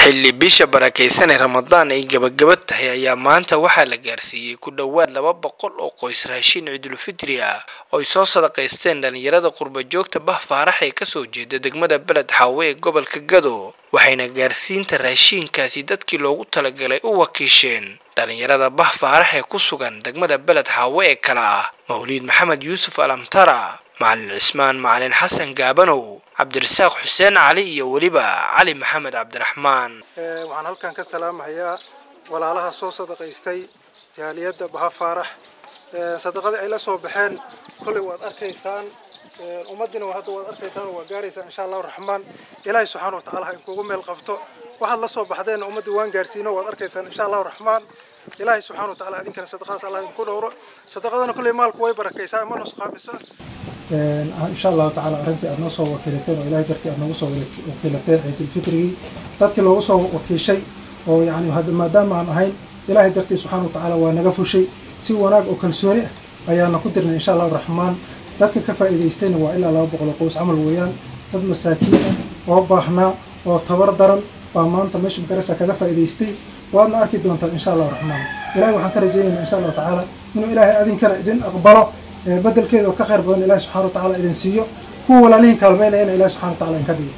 xilli bisha barakaysan ee ramadaan ay gabagaba tahay ayaa maanta waxaa la gaarsiiyey ku dhowaad laba boqol oo qoys raashin ciidulfitri ah oo ay soo sadaqaysteen dhalinyarada qurba joogta bah faarax ee kasoo jeeda degmada beled xaawe ee gobolka gado waxayna gaarsiinta raashiinkaasi dadkii loogu talagalay u wakiisheen dhalinyarada bah faarax ee ku sugan degmada beled xaawe ee kale ah mawliid maxamed yuusuf alamtara macalin cismaan macalin xasan gaabanow cabdirasaaq xuseen cali iyo weliba cali maxamed cabdiraxmaan waxaan halkan ka salaamahayaa walaalaha soo sadaqaystay jaaliyadda baha faarax sadaqadii ay la soo baxeen kolley waad arkaysaan ummaddiina hadda waad arkaysaan oo waa gaaraysaan insha allahu raxmaan ilaahay subxaana wa tacaala ha inkugu meel qabto waxaad la soo baxdeen ummaddii waan gaarsiino waad arkaysaan insha allahu raxmaan ilaahay subxaana wa tacaala idinkana sadaqadaas allah idinku dhowro sadaqadana kolley maalku way barakaysaa ma nusqaamisa insha allahu tacaala arrintii aad noo soo wakiilateen oo ilahay dartii aad noogu soo wakiilateen ciidulfitrigii dadkii loogu soo wakiishay oo yani maadaama aan ahayn ilaahay dartii subxaana wa tacaala waa naga fushay si wanaag oo kalsooni ah ayaana ku dirnay insha allahu raxmaan dadka ka faa'iidaystayna waa ilaa laba boqol oo qoys camal weeyaan dad masaakiin ah oo baahnaa oo tabar daran baa maanta meesha magarasa kaga faa'iidaystay waadna arki doontaan insha allahu raxmaan ilahay waxaan ka rajaynaynaa insha allahu tacaala inuu ilaahay adinkana idin aqbalo bedelkeeda oo ka khayr badan ilahi subxana wa tacala idin siiyo kuwa walaalihin kaalmeynayana ilahi subxana wa tacala in ka dhigo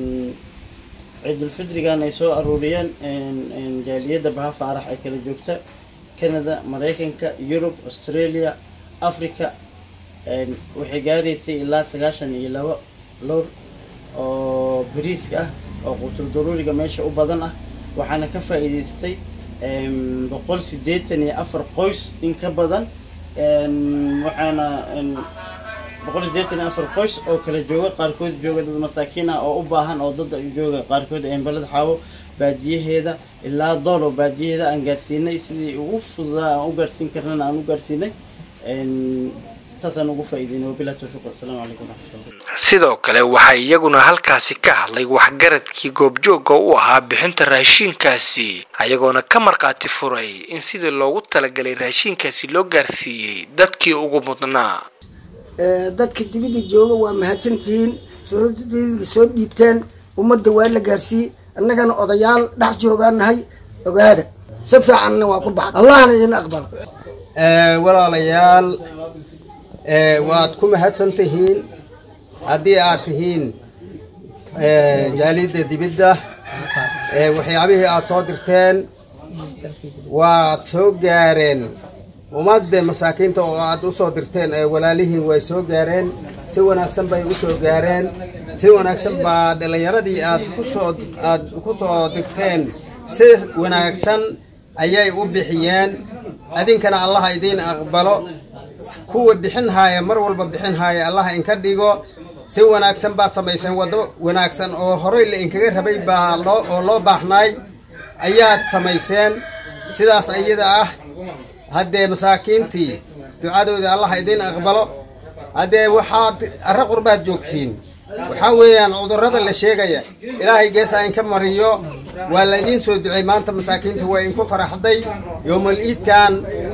ciidulfitrigan ay soo aruuriyeen jaaliyadda baha faarax ay kala joogta canada maraykanka yurub australia africa waxay gaaraysay ilaa sagaashan iyo laba lowr oo bariiska ah oo qutul daruuriga meesha u badan ah waxaana ka faa'iidaystay boqol siddeetan iyo afar qoys in ka badan waxaana boqol sideetan iyo afar qoys oo kala jooga qaarkood jooga dad masaakiin ah oo u baahan oo dad jooga qaarkood baled xaawo baadiyaheeda ilaa dool oo baadiyaheeda aan gaarsiinay sidii ugu fududaa aan u gaarsiin karnana aan u gaarsiinay saasaan ugu faa'iideynay wabilah tawfiiq wasalaamu calaykum waraxmatullah sidoo kale waxaa iyaguna halkaasi ka hadlay waxgaradkii goobjooga u ahaa bixinta raashiinkaasi ayagoona ka markhaati furay in sidii loogu talagalay raashiinkaasi loo gaarsiiyey dadkii ugu mudnaa dadka dibida jooga waa mahadsantihiin suuraddeedii soo dhiibteen ummadda waa la gaarsiiyey annagana odayaal dhex joogaan nahay ogaada si fiicanna waa ku baxda allahna idin aqbalo walaalayaal waad ku mahadsan tihiin haddii aad tihiin jaaliyadda dibidda waxyaabihii aad soo dirteen waad soo gaareen ummadda masaakiinta oo aad u soo dirteen ee walaalihiin way soo gaareen si wanaagsan bay u soo gaareen si wanaagsan baa dhallinyaradii aad kusoo aad ku soo dirteen si wanaagsan ayay u bixiyeen adinkana allaha idiin aqbalo kuwa bixinhaaya mar walba bixinhaaya allaha inka dhigo si wanaagsan baad samayseen waddo wanaagsan oo horey la inkaga rabay baa loo oo loo baahnaay ayaad samayseen sidaas iyada ah haddee masaakiintii ducadooda allaha idiin aqbalo haddee waxaad arra qurbaad joogtiin waxaa weeyaan cudurrada la sheegaya ilaahay geesaa inka mariyo waa laydiin soo ducey maanta masaakiinta waa inku faraxday yoomal iidkan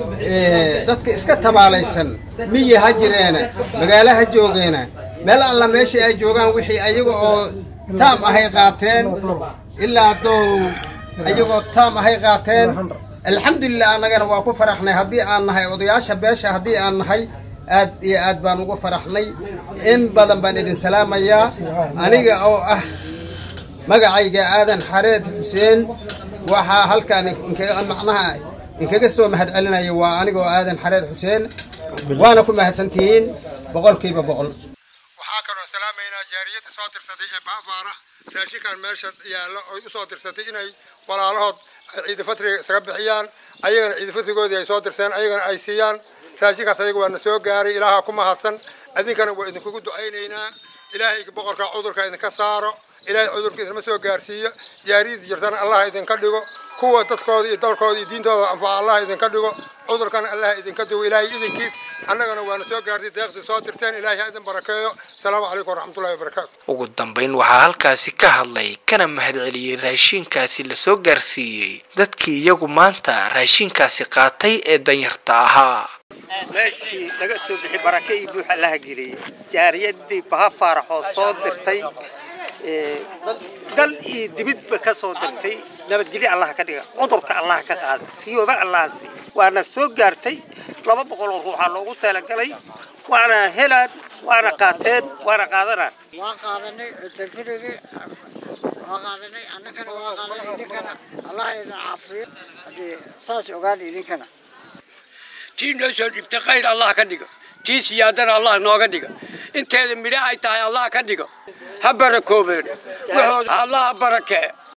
dadka iska tabaalaysan miyi ha jireena magaalo ha joogeena meel alla meeshii ay joogaan wixii ayaga oo taam ahay qaateen ilaa dow ayagoo taam ahay qaateen alxamdulilah annagana waa ku faraxnay haddii aan nahay odayaasha beesha haddii aan nahay aad iyo aad baan ugu faraxnay in badan baan idin salaamayaa aniga oo ah magacayga aadan xareed xuseen waxaa halkaan macnaha inkaga soo mahad celinaya waa aniga oo aadan xareed xuseen waana ku mahadsantihiin boqolkiiba boqol waxaa kaloo salaamaynaa jaariyadda soo tirsatay ee baafaara raashinkan meesha yaallo oy u soo tirsatay inay walaalahood ciidafatriga isaga bixiyaan ayagana ciidafatrigoodii ay soo tirseen ayagana ay siiyaan raashinkaas ayaga waana soo gaaray ilaaha ku mahadsan adinkana waa idinkugu ducaynaynaa ilaahay boqorka cudurka idinka saaro ilaahay cudurka idinma soo gaarsiiyo jaariyadda jirtana allah idinka dhigo kuwa dadkooda iyo dalkooda iyo diintooda anfaca allah idinka dhigo cudurkana allah idinka digo ilaahay idinkiis annagana waana soo gaartay deeqdii soo dirteen ilaahay ha idin barakeeyo asalaamu calaykum waraxmatullahi wabarakaatu ugu dambayn waxaa halkaasi ka hadlay kana mahadceliyey raashiinkaasi lasoo gaarsiiyey dadkii iyagu maanta raashiinkaasi qaatay ee danyarta ahaa meeshii laga soo bixi barake iyo buuxa laha geliyey jaariyaddii baha faaraxoo soo dirtay dal iyo dibidba ka soo dirtay nabadgelyo allah ka dhiga cudurka allah ka qaada fiyooba allah siiya waana soo gaartay laba boqol oo ruuxaa loogu talagalay waana helaan waana qaateen waana qaadanaan waa qaadanay tafirigii waa qaadanay annagana waa qaadanay idinkana allah idin caafiyo haddii saas ogaada idinkana tii noo soo dhigtay khayr allah ka dhigo tii siyaadana allah nooga dhiga inteeda midho ay tahay allah ka dhigo ha barakoobeen waxooda allah ha barakee